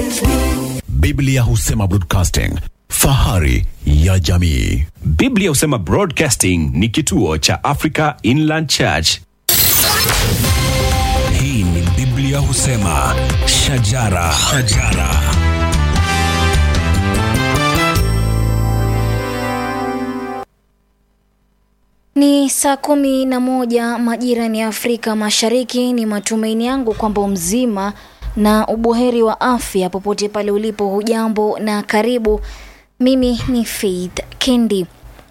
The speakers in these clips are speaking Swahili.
Biblia husema broadcasting, fahari ya jamii. Biblia husema Broadcasting ni kituo cha Africa Inland Church. Hii ni Biblia husema shajara, shajara. Ni saa kumi na moja majira ni Afrika Mashariki. Ni matumaini yangu kwamba mzima na ubuheri wa afya popote pale ulipo. Hujambo na karibu. Mimi ni Faith Kendi.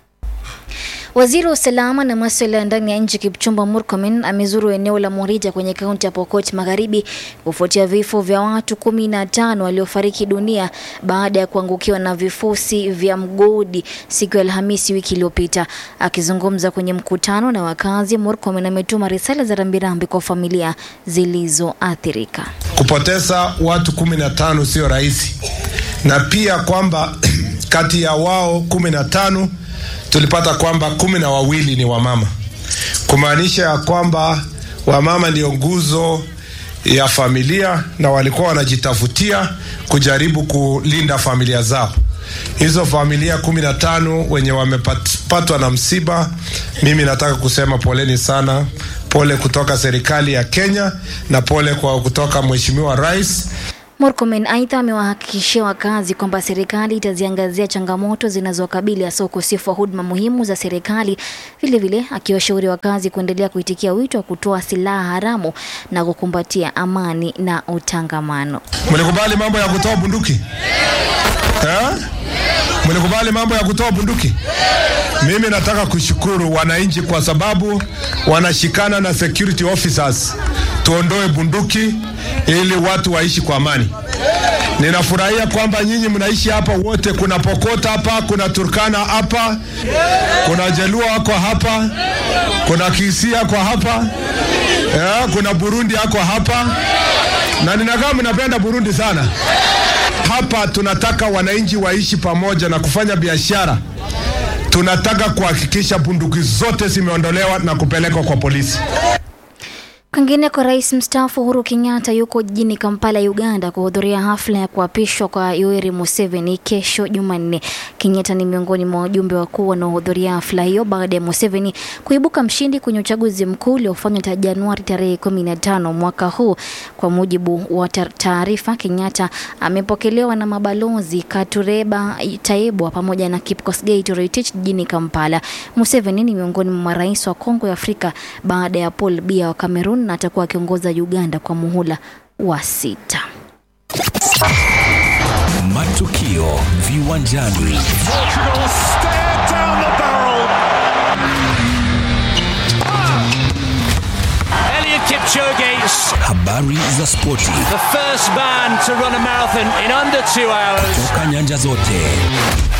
Waziri wa usalama na masuala ya ndani ya nchi Kipchumba Murkomen amezuru eneo la Morita kwenye kaunti ya Pokot Magharibi kufuatia vifo vya watu kumi na tano waliofariki dunia baada ya kuangukiwa na vifusi vya mgodi siku ya Alhamisi wiki iliyopita. Akizungumza kwenye mkutano na wakazi, Murkomen ametuma risala za rambirambi kwa familia zilizoathirika. Kupoteza watu kumi na tano sio rahisi, na pia kwamba kati ya wao kumi na tano tulipata kwamba kumi na wawili ni wamama, kumaanisha ya kwamba wamama ndio nguzo ya familia na walikuwa wanajitafutia kujaribu kulinda familia zao. Hizo familia kumi na tano wenye wamepatwa na msiba, mimi nataka kusema poleni sana, pole kutoka serikali ya Kenya na pole kwa kutoka Mheshimiwa Rais. Murkomen aidha amewahakikishia wakazi kwamba serikali itaziangazia changamoto zinazowakabili hasa ukosefu wa huduma muhimu za serikali, vilevile akiwashauri wakazi kuendelea kuitikia wito wa kutoa silaha haramu na kukumbatia amani na utangamano. Mlikubali mambo ya kutoa bunduki eh? Mlikubali mambo ya kutoa bunduki? Mimi nataka kushukuru wananchi kwa sababu wanashikana na security officers tuondoe bunduki ili watu waishi kwa amani. Ninafurahia kwamba nyinyi mnaishi hapa wote. Kuna Pokot hapa, kuna Turkana hapa, kuna Jaluo wako hapa, kuna Kisia kwa hapa eh, kuna Burundi yako hapa, na ninakaa mnapenda Burundi sana. Hapa tunataka wananchi waishi pamoja na kufanya biashara. Tunataka kuhakikisha bunduki zote zimeondolewa na kupelekwa kwa polisi. Kwingineko, rais mstaafu Uhuru Kenyatta yuko jijini Kampala, Uganda, kuhudhuria hafla ya kuapishwa kwa Yoweri Museveni kesho Jumanne. Kenyatta ni miongoni mwa wajumbe wakuu wanaohudhuria hafla hiyo baada ya Museveni kuibuka mshindi kwenye uchaguzi mkuu uliofanywa ta Januari tarehe 15 mwaka huu. Kwa mujibu wa taarifa, Kenyatta amepokelewa na mabalozi Katureba Taibwa pamoja na Kipkosgei Toritich jijini Kampala. Museveni ni miongoni mwa marais wa Kongo ya Afrika baada ya Paul Biya wa Cameroon na atakuwa akiongoza Uganda kwa muhula wa sita. Matukio viwanjani. Elliot Kipchoge, Habari za spoti the first man to run a marathon in under two hours. toka nyanja zote.